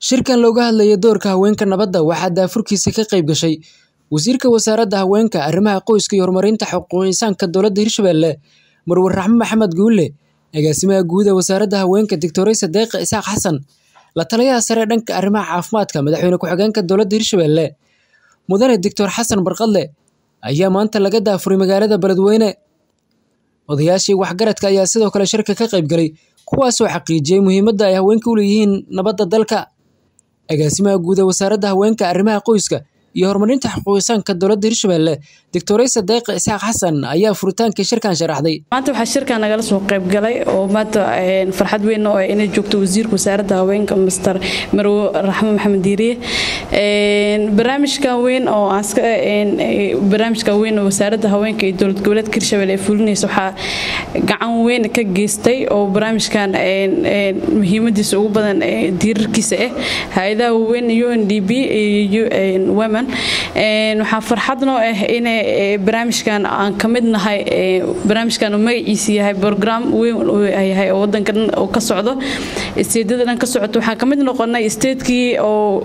Shirkan looga hadlayo doorka haweenka nabadda waxaa daafurkiisa ka qayb gashay Wasiirka Wasaaradda Haweenka, Arrimaha Qoyska iyo Horumarinta Xuquuqul Insaanka Dowladda Hirshabelle, Marwo Raxmo Maxamed Guule, Agaasimaha Guud ee Wasaaradda Haweenka, Dr. Deeqa Isaaq Xasan, La Taliyaha Sare dhanka Arrimaha Caafimaadka, Madaxweyne Ku-xigeenka Dowladda Hirshabelle, Mudane Dr. Xasan Barqadle, ayaa maanta laga daafuray magaalada Beledweyne. Odayaashii waxgaradka ayaa sidoo kale shirka ka qayb galay, kuwaasoo xaqiijiyay muhiimadda ay haweenku u leeyihiin nabadda dalka. Agaasimaha Guud ee Wasaaradda Haweenka, Arrimaha Qoyska iyo Horumarinta Xuquuqul Insaanka Dowladda Hirshabelle, Dr. Deeqa Isaaq Xasan ayaa furitaanka shirkan sharaxday. maanta waxaa shirkan nagala soo qayb galay oo maanta farxad weyn oo inay joogto wasiirka wasaaradda haweenka master marwo raxmo maxamed diiriye barnaamijkan weyn oo barnaamijkan weyn oo wasaaradda haweenka iyo dowlad goboleedka hirshabelle ee fulinaysa waxaa gacan weyn ka geystay oo barnaamijkan muhiimadiisa ugu badan diirarkiisa ah hay-adaha waaweyn UNDP iyo women waxaa farxad noo ah inay barnaamijkan aan ka mid nahay barnaamijkan magaciisa yahay program weyn yahay oo wadanka dhan oo ka socdo isteedyada dhan ka socoto waxaan ka mid noqonay isteedkii oo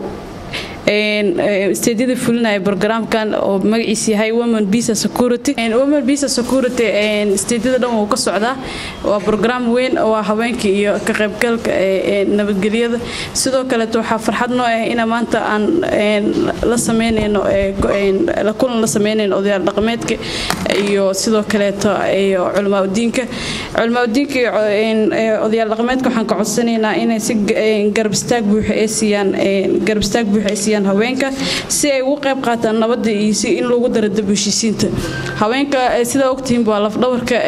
isteedyada fulinaya programkan oo magaciisa yahay women visa security women visa security isteedyada dhan wuu ka socdaa waa program weyn oo haweenka iyo ka qaybgalka nabadgelyada sidoo kaleeto waxaa farxad noo ah ina maanta aan la sameynayno la kulan la sameynayno odayaal dhaqameedka iyo sidoo kaleeto iyo culamaa udiinka culamaa udiinka iyo odayaal dhaqameedka waxaan ka codsanaynaa inay si garab istaag buuxa ay siiyaan garab istaag buuxa ay siiyaan haweenka si ay ugu qayb qaataan nabadda iyo si in lagu daro dab heshiisiinta haweenka sidaa ogtihiin waa lafdhabarka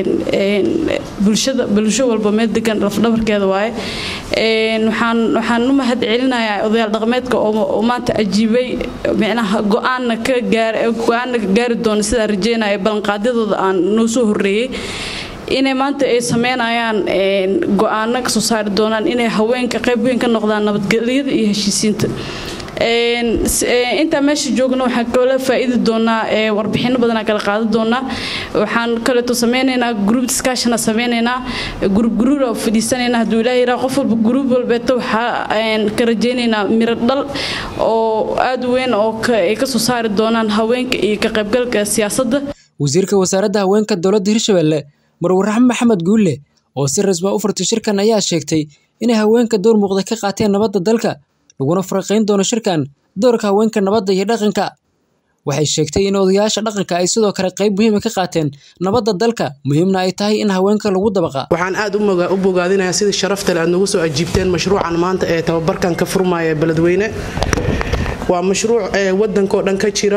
bulshada bulsho walba meel degan lafdhabarkeeda waaye waxaan waxaan u mahad celinayaa odayaal dhaqameedka oo maanta ajiibay micnaha go-aanna ka gaar go-aanna ka gaari doona sidaa rajeynaya ballanqaadyadooda aan noo soo horreeyey inay maanta ay sameynayaan go-aano kasoo saari doonaan inay haweenka qayb weyn ka noqdaan nabadgelyada iyo heshiisiinta intaa meesha joogna waxaan kala faa'iidi doonaa warbixino badanaa kala qaadan doonaa waxaan kaleeto sameynaynaa group discussiona sameynaynaa group group oo fadhiisanaynaa hadduu ilaahay yidhaha qof walba group walbeeta waxaa ka rajaynaynaa miro dhal oo aad weyn oo ay kasoo saari doonaan haweenka iyo ka qaybgalka siyaasadda Wasiirka Wasaaradda Haweenka Dowladda Hirshabelle, Marwo Raxmo Maxamed Guule, oo si rasmi ah u furtay shirkan ayaa sheegtay inay haweenka door muuqda ka qaateen nabadda dalka laguna faraqayn doono shirkan doorka haweenka nabadda iyo dhaqanka waxay sheegtay in odayaasha dhaqanka ay sidoo kale qayb muhiima ka qaateen nabadda dalka muhiimna ay tahay in haweenka lagu dabaqa waxaan aad u bogaadinayaa sidii sharafta leh aad nagu soo ajiibteen mashruucan maanta ee tababarkan ka furmaya beledweyne waa mashruuc wadankoo dhan ka jira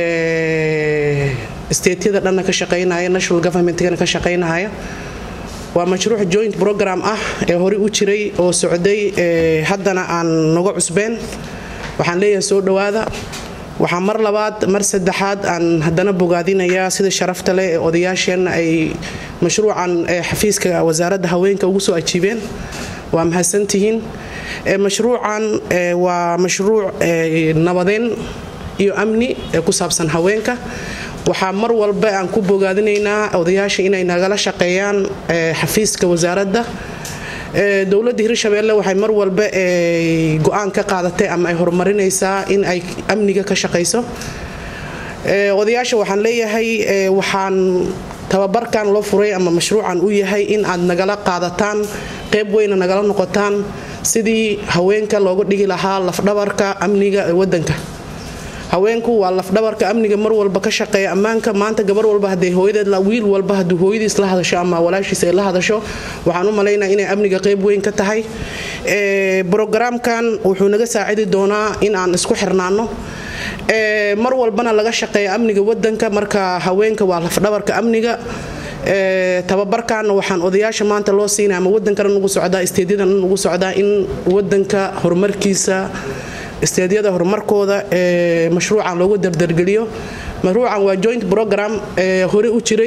isteetyada dhanna ka shaqaynaya national governmentkana ka shaqaynahaya waa mashruuc joint program ah ee horey u jiray oo socday haddana aan naga cusbeen waxaan leeyahay soo dhowaada waxaa mar labaad mar saddexaad aan haddana bogaadinayaa sida sharafta leh ee odayaasheenna ay mashruucan xafiiska wasaaradda haweenka ugu soo ajiibeen waa mahadsantihiin mashruucan waa mashruuc nabadeyn iyo amni ee ku saabsan haweenka waxaa mar walba aan ku bogaadinaynaa odayaasha inay nagala shaqeeyaan xafiiska wasaaradda dowladda hirshabelle waxay mar walba go-aan ka qaadatay ama ay horumarinaysaa in ay amniga ka shaqayso odayaasha waxaan leeyahay waxaan tababarkan loo furay ama mashruucan u yahay in aad nagala qaadataan qayb weyna nagala noqotaan sidii haweenka looga dhigi lahaa lafdhabarka amniga ee wadanka haweenku waa lafdhabarka amniga mar walba ka shaqeeya ammaanka maanta gabar walba haday hooyadeed wiil walba hadduu hooyadiis la hadasho ama walaashiis ay la hadasho waxaan u malaynaa inay amniga qayb weyn ka tahay brogaraamkan wuxuu naga saacidi doonaa in aan isku xirnaano mar walbana laga shaqeeya amniga wadanka marka haweenka waa lafdhabarka amniga tababarkaana waxaan odayaasha maanta loo siinaya ama wadankana nugu socdaa isteedyadan nugu socdaa in wadanka horumarkiisa isteedyada horumarkooda ee mashruucan loogu dardargeliyo mashruucan waa joint program ee hore u jiray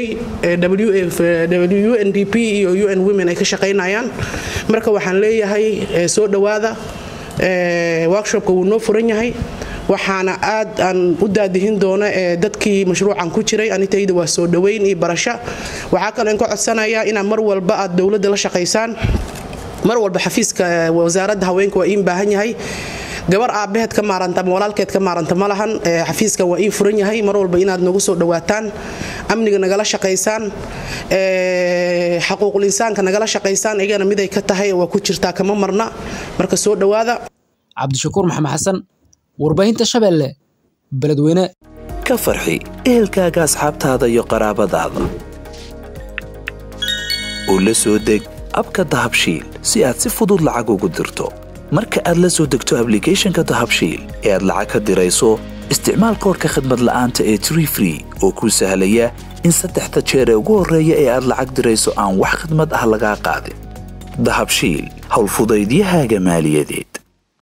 UNDP iyo UN Women ay ka shaqaynayaan marka waxaan leeyahay soo dhowaada workshopka wuu noo furan yahay waxaana aad aan u daadihin doona dadkii mashruucan ku jiray anitayda waa soo dhoweyn iyo barasho waxaa kaloo in ka codsanayaa inaa mar walba aad dowladda la shaqaysaan mar walba xafiiska wasaaradda haweenka waa iin baahan yahay gabar aabbaheed ka maaranta ama walaalkeed ka maaranta ma lahan xafiiska waa iin furan yahay mar walba inaad nagu soo dhawaataan amniga nagala shaqaysaan xaquuqul insaanka nagala shaqaysaan igana miday ka tahay waa ku jirtaa kama marna marka soo dhowaada cabdishakuur maxamed xasan warbaahinta shabeelle beledweyne ka farxi ehelkaaga asxaabtaada iyo qaraabadaada oo la soo deg abka dahabshiil si aad si fudud lacag ugu dirto marka aad la soo degto ablicathonka dahabshiil ee aad lacag ka dirayso isticmaal koorka khadmad la'aanta ee tree free oo kuu sahlaya in saddexda jeer ee ugu horreeya ee aad lacag dirayso aan wax khadmad ah lagaa qaadin dahabshiil howlfudaydiyahaaga maaliyadeed